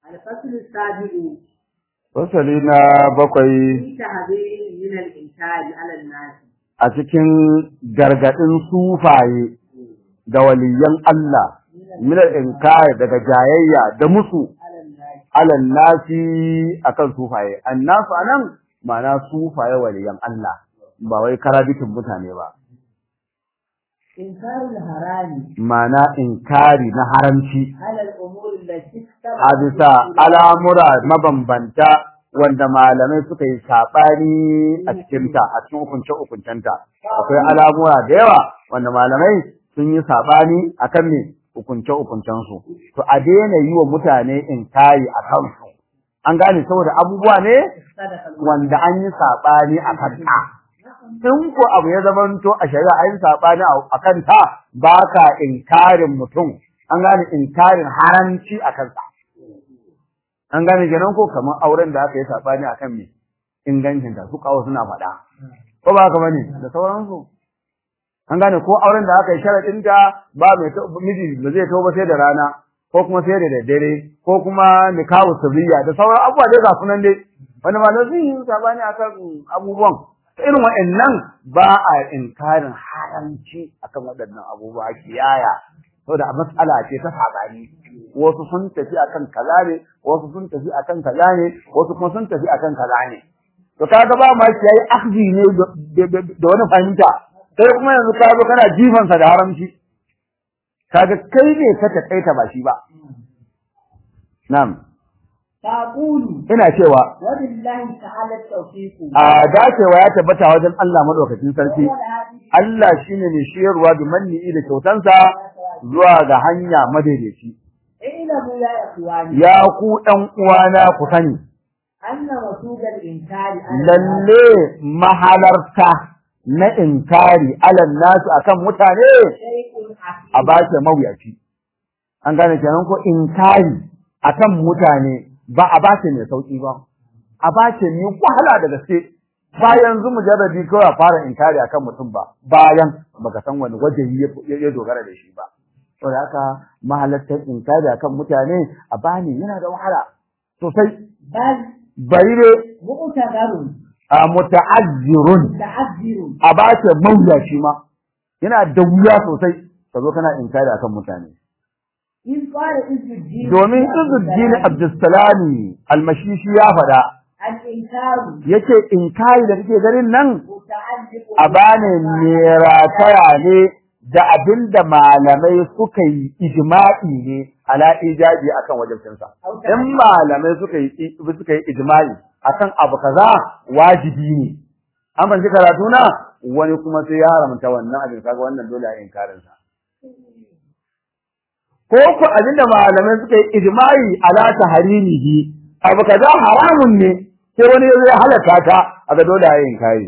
الفصل السابع Fasali na bakwai في تحذير من الإنكار على الناس a cikin gargaɗin sufaye da waliyan Allah, minar inkari daga jayayya da musu على الناس alan nasi akan sufaye. Annasu anan ma'ana sufaye waliyan Allah, ba wai karabitin mutane ba. إنكار الحرام Ma'ana inkari na haramci على الأمور التي اختلف a bisa al'amura mabambanta wanda malamai suka yi saɓani a cikinta, a cikin hukunce-hukuncenta. Akwai al'amura da yawa wanda malamai sun yi saɓani a kan ne hukunce-hukuncensu. To, a daina yi wa mutane inkari a kansu. An gane saboda abubuwa ne اختلف wanda an yi saɓani a kanta. In ko abu ya zamanto a shari'a an yi saɓani a kanta ba ka inkarin mutum, an gane inkarin haramci a kansa. An gane kenan ko kamar auren da aka yi saɓani a kan me ingancinta su kawo suna faɗa. Ko ba haka bane da sauransu. An gane ko auren da aka yi sharaɗinta ba mai ta- miji ba zai tau ba sai da rana ko kuma sai da daddare ko kuma nikahu sirriya da sauran abubuwa dai ga sunan dai wanda ma sun yi saɓani akan abubuwan. Irin waɗannan ba a inkarin haramci akan waɗannan abubuwa kiyaya saboda a matsala ce ta saɓani wasu sun tafi akan kaza ne wasu sun tafi akan kaza ne wasu kuma sun tafi akan kaza ne to kaga ba ma shi yayi akhzi ne da- da da wani fahimta sai kuma yanzu ka zo kana jifansa da haramci kaga kai ne ka takaita ba shi ba na'am تقول ina cewa وبالله تعالى التوفيق a dacewa ya tabbata wajen Allah madaukakin sarki وهو الهادي Allah shine mai shiyarwa da manni da kyautansa zuwa ga hanya madaidaici اعلموا يا إخواني ya ku ɗan uwana ku sani أن وسوق الإنكار على lalle mahalarta na inkari alan nasu akan mutane شيء a عسير bace mawuyaci an gane kenan ko inkari akan mutane ba a bace mai sauki ba a bace mai wahala da gaske ba yanzu mujarrabi kawai a fara inkari akan mutum ba bayan baka san wani wajehi ya- ya dogara da shi ba saboda haka mahalartar inkari akan mutane a bani yana da wahala sosai بل bari ne مؤتذر a muta'azzirun متعذر a bace mawuyaci ma yana da wuya sosai ka zo kana inkari akan mutane إذ قال عز الدين domin Izuddin Abdulsalami almashishi ya faɗa الإنكار yace inkari da kake ganin nan متعلق a bane rataya ne da abinda malamai suka yi ijma'i ne ala ijabi akan wajibcinsa in malamai suka yi suka yi ijma'i akan abu kaza wajibi ne an ban karatu na wani kuma sai ya haramta wannan abin kaga wannan dole a inkarin sa ko ku abinda malamai suka yi ijma'i ala taharimihi abu kaza haramun ne sai wani ya zo ya halaka ta aga dole a yin kai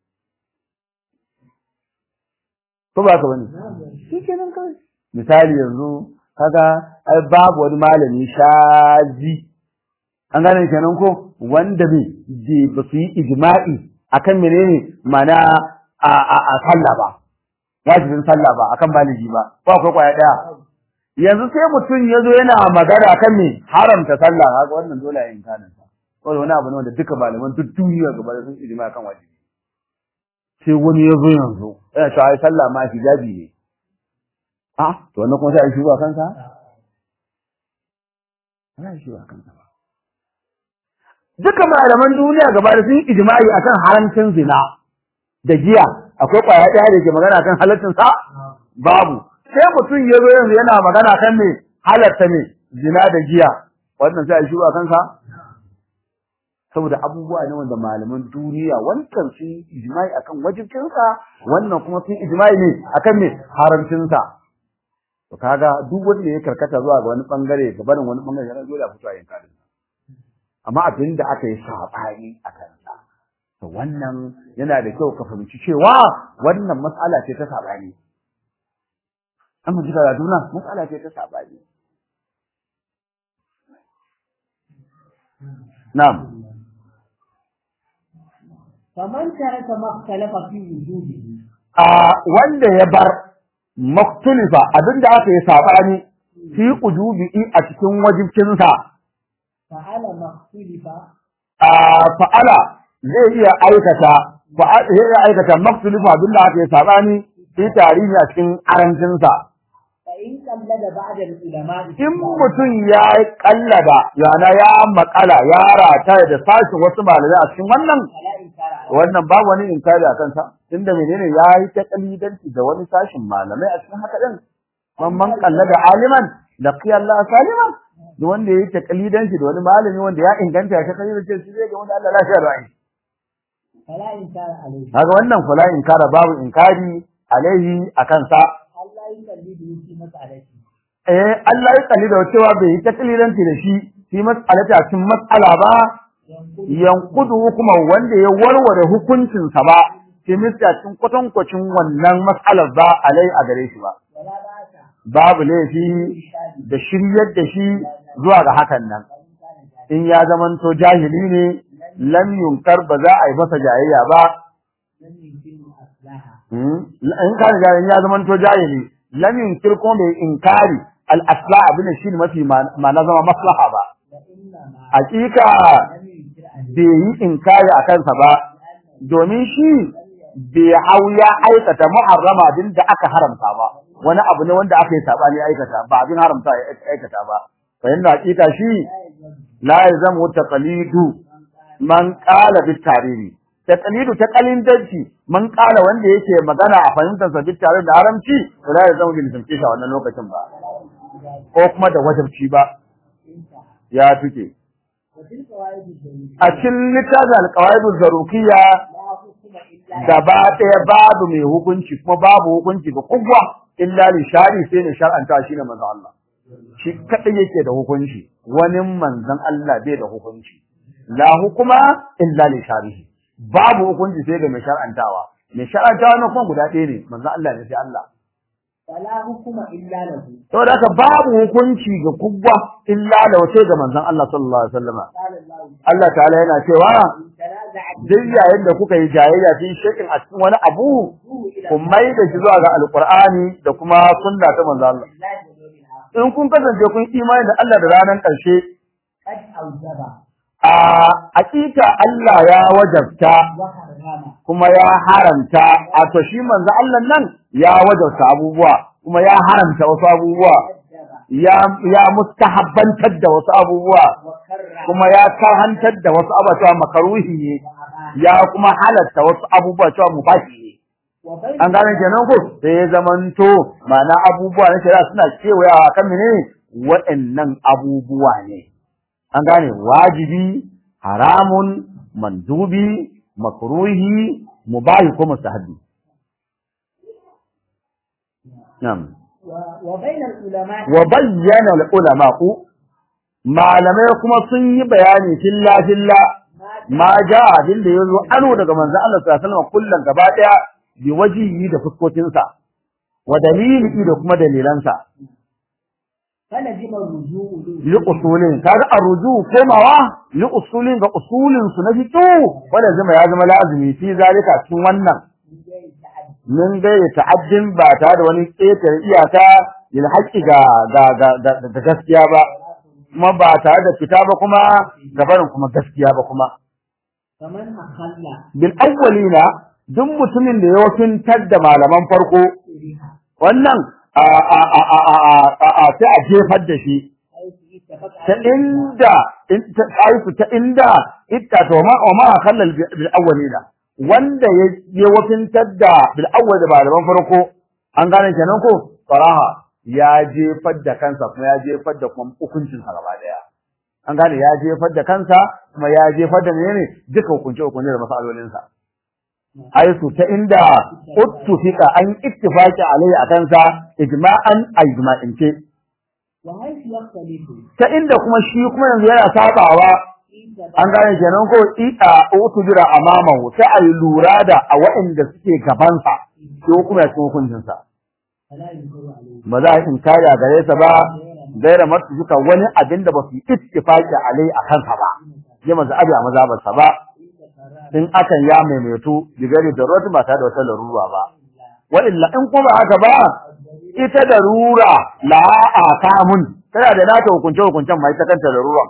ko ba ka bane shikenan kawai misali yanzu kaga ai babu wani malami shazi an gane kenan ko wanda bai je ba su yi ijma'i akan menene mana a a a sallah ba wajibin sallah ba akan baligi ba ba akwai kwaya daya yanzu sai mutum ya zo yana magana kan me haramta sallah haka wannan dole a yin kanin sa wanda wani abu ne wanda duka malaman duk duniya gaba da sun ijma kan wajibi sai wani ya zo yanzu yana cewa ai sallah ma hijabi ne a to wannan kuma sai a shuba kansa ana shuba kansa ba duka malaman duniya gaba da sun yi ijma'i akan haramcin zina da giya akwai kwaya ɗaya da ke magana akan halaccin sa babu sai mutum ya zo yanzu yana magana kan me halatta ne zina da giya wannan sai a shuba kansa saboda abubuwa ne wanda malaman duniya wancan sun yi ijma'i akan wajibcinsa wannan kuma sun ijma'i ne akan me haramcinsa to kaga duk wanda ya karkata zuwa ga wani bangare ga barin wani bangare yana dole a fito a yin karin amma abin da aka yi sabani a kansa to wannan yana da kyau ka fahimci cewa wannan matsala ce ta sabani amma ji karatu na matsala ce ta sabani na'am فمن ترك ما اختلف في وجوده a wanda ya bar maktulifa abinda aka yi sabani fi ujubi a cikin wajibcinsa فعل ما اختلف a fa'ala zai iya aikata fa'ala zai iya aikata maksulifu abinda aka yi sabani fi tarihi a cikin arancinsa فإن قلد بعد العلماء in mutum ya kallada yana ya makala ya rata da sashin wasu malamai a cikin wannan فلا إنكار عليه wannan babu wani inkari a kansa tunda menene ya yi ta kalidanci da wani sashin malamai a cikin haka din man man kallada aliman laqiya Allah saliman duk wanda yayi ta kalidanci da wani malami wanda ya inganta ya ta kalidanci shi zai ga wanda Allah lafiya da ai فلا إنكار عليه kaga wannan kula inkara babu inkari alaihi a kansa الله يقلده في مسألته eh Allah ya kalli da cewa bai yi ta kalidanci da shi fi mas'alata cikin mas'ala ba ينقل yankudu kuma wanda ya warware hukuncinsa ba fi misalin kwatankwacin wannan mas'alar ba alai a gare shi ba ولا بأس babu laifi da shiryar da shi zuwa ga hakan nan وإن كان جاهلا in ya zamanto jahili ne lam yunkar ba za a yi masa jayayya ba لم يمكنه أصلاحها Hmm? in ka riga in ya zamanto jahili lam yunkir kuma bai inkari al asla abin da shi ne mafi ma na zama maslaha ba وإنما hakika لم ينكر عليه bai yi inkari a kansa ba domin shi bai hau ya aikata muharrama abin da aka haramta ba wani abu ne wanda aka yi sabani aikata ba abin haramta ya aikata ba fa yanda hakika shi la yalzamu taqlidu man qala bit tariri taqlidu ta qalindanci man qala wanda yake magana a fahimtar sa bit tariri da haramci to la yalzamu bil tamkisha wannan lokacin ba ko kuma da wajibci ba انتهى ya tuke وفي القواعد الجميلة a cikin littafin alqawaid zarukiyya لا حكم إلا gaba ɗaya babu mai hukunci kuma babu hukunci ga kowa illa li shari sai ne shar'anta shi ne manzon Allah shi kadai yake da hukunci wani manzon Allah bai da hukunci la hukuma illa li sharihi babu hukunci sai ga mai shar'antawa mai shar'antawa na kuma guda ɗaya ne manzon Allah ne sai Allah فلا حكم إلا له saboda haka babu hukunci ga kowa illa da wace ga manzon Allah sallallahu alaihi wasallama قال الله Allah ta'ala yana cewa إن تنازعت duk yayin da kuka yi jayayya fi shakin a cikin wani abu فردوه إلى ku mai da shi zuwa ga alqur'ani da kuma sunna ta manzo Allah الله واليوم الآخر in kun kasance kun imani da Allah da ranar ƙarshe قد أوجب a hakika Allah ya wajabta وحرم kuma ya haramta a to shi manzo Allah nan ya wajabta abubuwa kuma ya haramta wasu abubuwa وكذب ya ya mustahabbantar da wasu abubuwa وكرر kuma ya karhantar da wasu abubuwa cewa makaruhi ne وأباح ya kuma halatta wasu abubuwa cewa mubahi ne وبين an gane kenan ko sai ya zamanto ma'ana abubuwa na shari'a suna kewayawa kan mene waɗannan abubuwa ne an gane wajibi haramun mandubi makruhi mubahi ko mustahabi na'am و- وبين العلماء wa bayyana al-ulama'u malamai kuma sun yi bayani filla filla ما ma ja abin da yazo ano daga manzo Allah sallallahu alaihi wasallam kullun gaba daya bi wajihi da fuskokinsa wa dalili da kuma dalilansa فلزم الرجوع li usulin kaga arruju komawa li usulin ga usulin su na fito wanda zama ya zama lazimi fi zalika cikin wannan mun ga ya ta'addin ba ta da wani ƙetare iyaka lil haqqi ga ga ga ga- ga gaskiya ba kuma ba tare da fita ba kuma gabarin kuma gaskiya ba kuma فمن أخل bil awwalina duk mutumin da ya wakintar da malaman farko بها wannan a a a a a a a sai a jefar da shi حيث اتفق ta inda in ta aifu ta inda itta to ma wa ma khallal bil awwalina wanda ya ya wakintar da bil awwal da malaman farko an gane kenan ko faraha ya jefar da kansa kuma ya jefar da kuma hukuncin sa gaba daya an gane ya jefar da kansa kuma ya jefar da menene duka hukunce hukunce da masalolin sa aisu ta inda uttufika an ittifaqi alai akan sa ijma'an ijma'in ce وحيث يختلف ta inda kuma shi kuma yanzu yana sabawa an gane kenan ko ita utubira amamahu sai a yi lura da a waɗanda suke gabansa ko kuma ya cikin hukuncinsa فلا ينكر عليه ba za a yi inkari a gare sa ba gaira masu suka wani abin da ba su yi ittifaqi alai a kansa ba ya maza abi a mazabarsa ba in akan ya maimaitu digari da rot ba tare da wata larura ba wa illa in kuma haka ba ita da rura la akamun tana da nata hukunce hukuncen mai ta kanta larura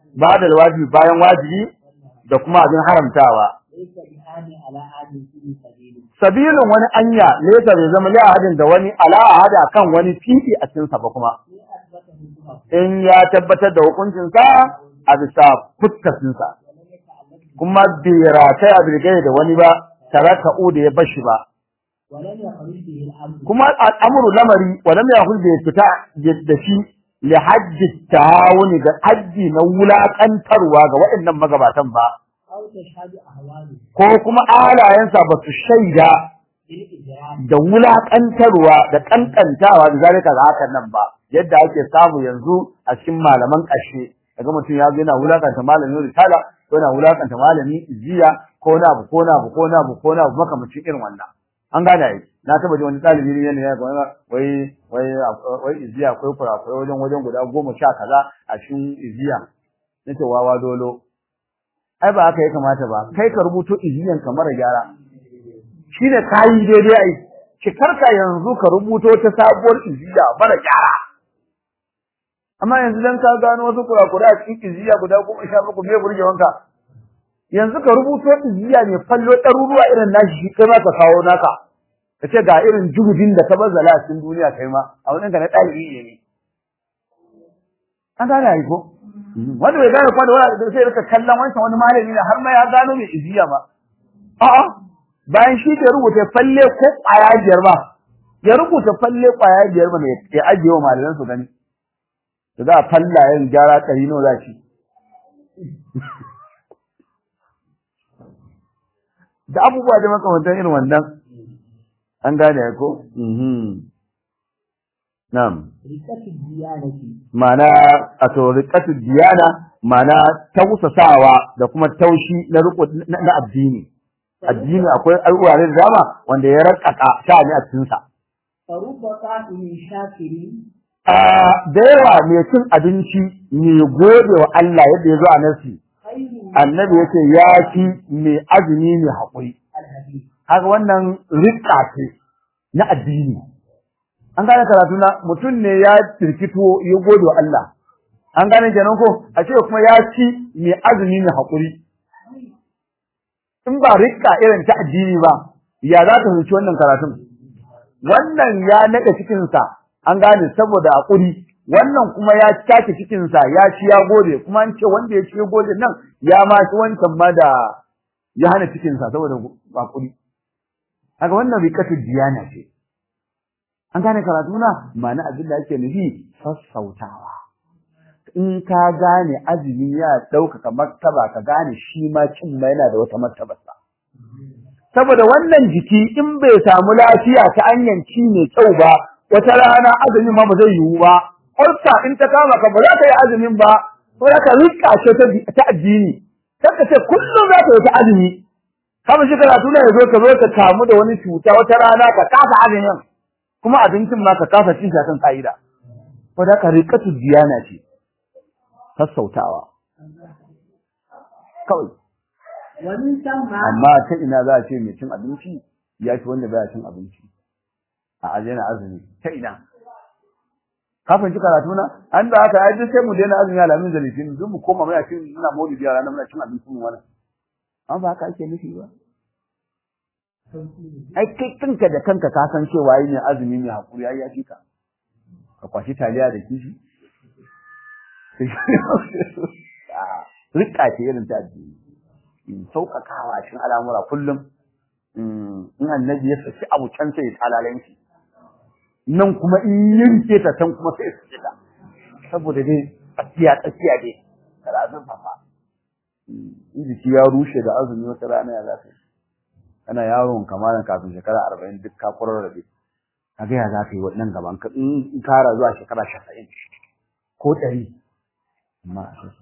ba da wajibi bayan wajibi da kuma abin haramtawa ليس بآن على آن في سبيل sabilin wani anya nesa bai zama li ahadin da wani ala ahada kan wani fifi a cikin sa ba kuma إن أثبت حكمه in ya tabbatar da hukuncin sa a bisa fuskacin sa ولم يتعلق kuma bai rataya bilgai da wani ba taraka da ya bashi ba ولم يخرج به الأمر kuma al'amuru lamari walam yahul bai fita da shi li hajji tahawuni ga hajji na wulakantarwa ga waɗannan magabatan ba أو تشهد أهواله ko kuma alayensa ba su shaida بالإجرام da wulakantarwa da kankantawa da zalika ga hakan nan ba yadda ake samu yanzu a cikin malaman ƙashe daga mutum ya zo yana wulakanta malamin risala ko yana wulakanta malamin iziya ko na abu ko na abu ko na abu ko na abu makamacin irin wannan an gane ai na taba ji wani ɗalibi ne yana yana wai wai wai iziya akwai kurakurai wajen wajen guda goma sha kaza a cikin iziya nace wawa dolo ai ba haka ya kamata ba kai ka rubuto iziyan ka mara gyara shine kayi daidai ai ki karka yanzu ka rubuto ta sabuwar iziya mara gyara amma yanzu dan ka gano wasu kurakura a cikin iziya guda goma sha bakwai me burge wanka yanzu ka rubuto iziya ne fallo ɗaruruwa irin nashi shi kai ma ka kawo naka ka ce ga irin jugudin da ka bazzala a cikin duniya kai ma a wani ka na ɗalibi ne an gane ai ko wanda bai gane kuma da wani sai rika kallon wancan wani malami ne har ma ya gano mai iziya ba a'a bayan shi ke rubuta falle ko ƙwaya biyar ba ya rubuta falle ƙwaya biyar ba ne ya ajiye wa malaman su gani da za a falla yin gyara ɗari nawa za shi da abubuwa da makamantan irin wannan an gane ko na'am ركة الديانة ma'ana a to riqatu diyana ma'ana tausasawa da kuma taushi na riko na na addini addini akwai al'uware da dama wanda ya rakaka sha'ani a cikin sa فرب قائم شاكر a da yawa mai cin abinci mai gode wa Allah yadda ya zo a nasi خير من annabi yace ya fi mai azumi mai haƙuri الحديث haka wannan riƙa ce na addini an gane karatu na mutum ne ya firkito ya gode wa Allah an gane kenan ko a ce kuma ya ci mai azumi mai haƙuri in ba riƙa irin ta addini ba ya za ka fahimci wannan karatun wannan ya naɗa cikinsa an gane saboda haƙuri wannan kuma ya take cikinsa ya ci ya gode kuma an ce wanda ya ci ya gode nan ya ma ci wancan ma da ya hana cikinsa saboda haƙuri haka wannan riƙatu diyana ce an gane karatu na ma'ana abin da ake nufi sassautawa in ka gane azumi ya ɗaukaka martaba ka gane shi ma cin ma yana da wata martabarsa saboda wannan jiki in bai samu lafiya ta hanyar ci mai kyau ba wata rana azumin ma ba zai yiwu ba ulsa in ta kama ka ba za ka yi azumin ba ko za ka rika ce ta- ta addini kar ka ce kullum za ka yi ta azumi kama shi karatu ne ya zo ka zo ka kamu da wani cuta wata rana ka kasa azumin kuma abincin ma ka kasa cin shi akan ka'ida ko da ka riƙatu diyana ce sassautawa kawai ومن ثم amma ta ina za a ce mai cin abinci ya fi wanda baya cin abinci a ajiyar azumi ta ina ka fahimci karatu na an da haka ai duk sai mu daina azumi alamin da litinin duk mu koma muna cin muna maulidi a ranar muna cin abincin mu wannan amma ba haka ake nufi ba ai kai kanka da kanka ka san cewa yi ne azumi ne hakuri ai ya fi ka ka kwashi taliya da kishi rika ce irin ta addini sauƙaƙawa cikin al'amura kullum in annabi ya saki abu can sai ya talalen shi nan kuma in yanke ta can kuma sai su ta saboda dai tsakiya tsakiya dai kada azun fafa in jiki ya rushe da azumi wata rana ya zafi kana yaron kamalan kafin shekara arba'in duk ka kurar rabe kaga ya za ka yi wannan gaban ka in kara zuwa shekara shasa'in ko ɗari amma a shasa'in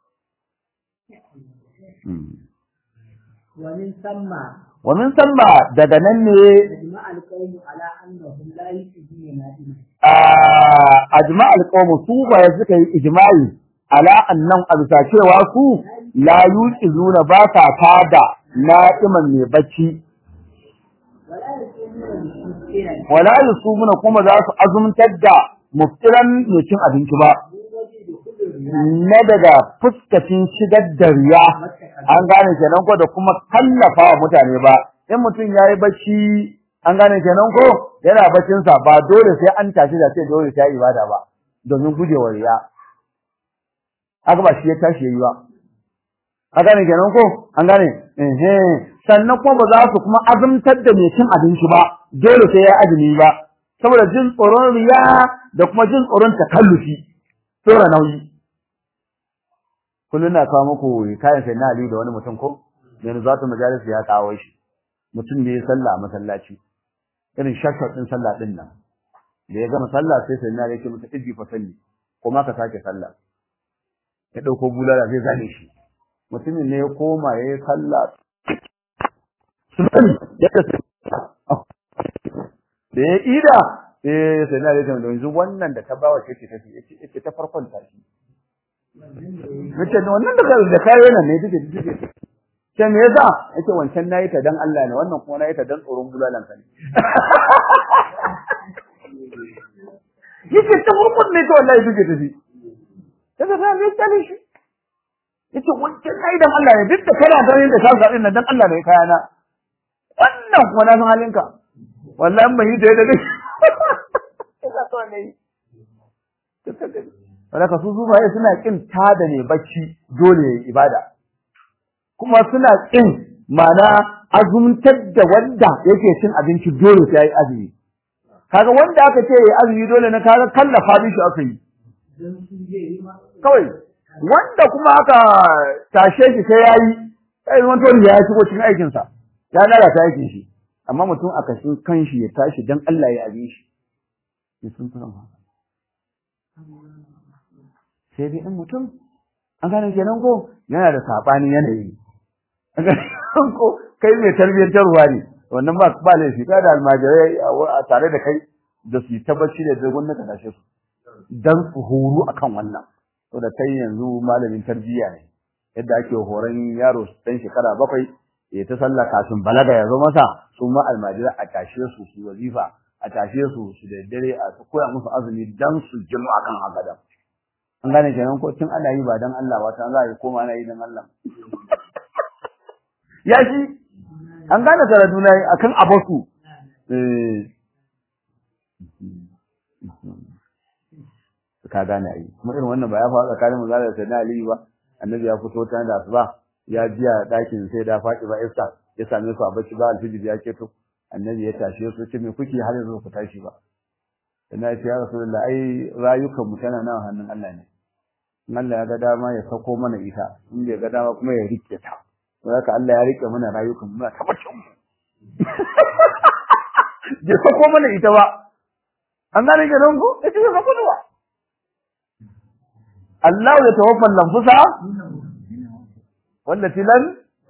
ومن ثم ومن ثم daga nan ne أجمع القوم على أنهم لا يؤذون نائما ajma alqawm su ba suka yi ijma'i ala annan abisa cewa su la yuqizuna ba sa tada na'iman mai bacci ولا يصومون مسكينا wala yusumuna kuma za su azumtar da muftiran mai cin abinci ba من وجه دخول na daga fuskacin shigar da riya an gane kenan ko da kuma kallafa wa mutane ba in mutum yayi bacci an gane kenan ko yana baccin sa ba dole sai an tashi da sai dole sai ibada ba domin gujewa riya haka ba shi ya tashi yayi ba an gane kenan ko an gane eh sannan kuma ba za su kuma azumtar da mai cin abinci ba dole sai ya azumi ba saboda jin tsoron riya da kuma jin tsoron takallufi tsora nauyi kullun na kawo muku kayan sai na Ali da wani mutum ko yanzu zatu majalis ya kawo shi mutum ne ya salla a masallaci irin shakkar din sallah din nan da ya gama sallah sai sai na yake masa iji fa salli kuma ka sake sallah ya dauko bulala zai zane shi mutumin ne ya koma ya yi sallah sun ya kace da ya ida eh sai na yake da yanzu wannan da ta bawa ce ce ce ta farkon tashi Nace wannan da da kayo nan ne duke duke. Sai me yasa? Yace wancan nayi ta dan Allah ne wannan kuma nayi ta dan tsoron bulalan ka ne. Yace ta farkon ne to wallahi duke tafi. Kaga ta ne tsale shi. Yace wancan nayi dan Allah ne duk da kana ganin da ka din nan dan Allah ne kayana. Wannan kuma na san halinka. Wallahi ban yi da yadda. Ina so ne. Wadaka su zubaye suna kin tada ne bacci dole yayi ibada. Kuma suna kin mana azumtar da wanda yake cin abinci dole sai yayi azumi. Kaga wanda aka ce yayi azumi dole na kaga kallafa shi aka yi. Kawai wanda kuma aka tashe shi sai yayi sai zama to ya shigo cikin aikin sa. Ya lalata aikin shi. Amma mutum aka shi kanshi ya tashi dan Allah ya abin shi. Sun fara haka. sai dai in mutum an gane kenan ko yana da sabani yanayi ko kai mai tarbiyyantarwa ne wannan ba ba laifi ka da almajirai a tare da kai da su tabbaci da dogon na kasashe su dan su horo akan wannan to da kai yanzu malamin tarbiyya ne yadda ake horon yaro dan shekara bakwai ya ta sallah kafin balaga ya zo masa su ma almajirai a tashe su su wazifa a tashe su su da dare a koya musu azumi dan su jimu akan haka an gane kenan ko tun ana yi ba dan Allah ba ta za a yi koma ana yi dan Allah ya shi an gane karatu na akan abasu eh ka gane ai kuma irin wannan ba ya faɗa tsakanin mu da sai na Ali ba annabi ya fito ta da asuba ya jiya dakin sai da faɗi ba iska ya same su a bacci ba alfijir ya keto annabi ya tashe su ce me kuke har yanzu ku tashi ba ina ce ya rasulullah ai rayukan mu tana nan hannun Allah ne Allah ya ga dama ya sako mana ita in bai ga dama kuma ya rike ta haka Allah ya rike mana rayukan mu tabbacin mu ya sako mana ita ba an gane ga don ko ita ya sako ba Allah ya tawaffa lanfusa wallati lan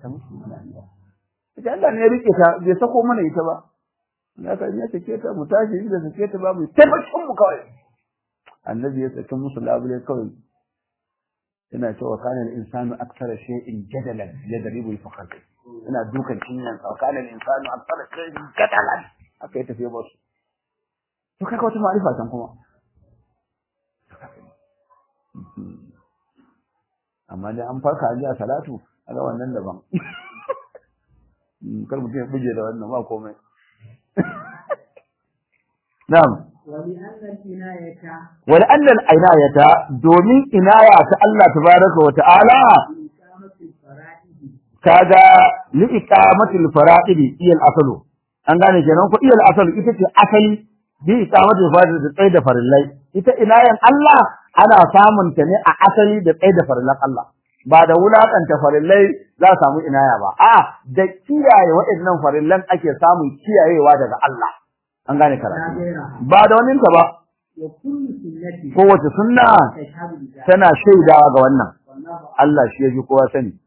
ita Allah ne ya rike ta bai sako mana ita ba haka in ya sake ta mu tashi inda sake ta ba mu tabbacin mu kawai annabi ya sake musu labule kawai ina cewa kana al-insanu akthara shay'in jadalan yadribu al-fakhr ina dukan cinyan sa kana al-insanu akthara shay'in jadalan aka yi tafiya ba su to kaga wata ma'rifa san kuma amma dai an farka an ji a salatu kaga wannan daban kar mutum ya buje da wannan ba komai na'am ولأن العناية دومين عناية الله تبارك وتعالى kaga li iqamatil fara'id iyal asalu an gane kenan ko iyal asalu ita ce asali bi iqamatil fara'id da tsaida farillai ita inayan Allah ana samun ta ne a asali da tsaida farillan Allah ba da wulakanta farillai za a samu inaya ba a da kiyaye waɗannan farillan ake samun kiyayewa daga Allah an gane karatu ba da wannan ta ba kowace sunna tana shaidawa ga wannan Allah shi yaji kowa sani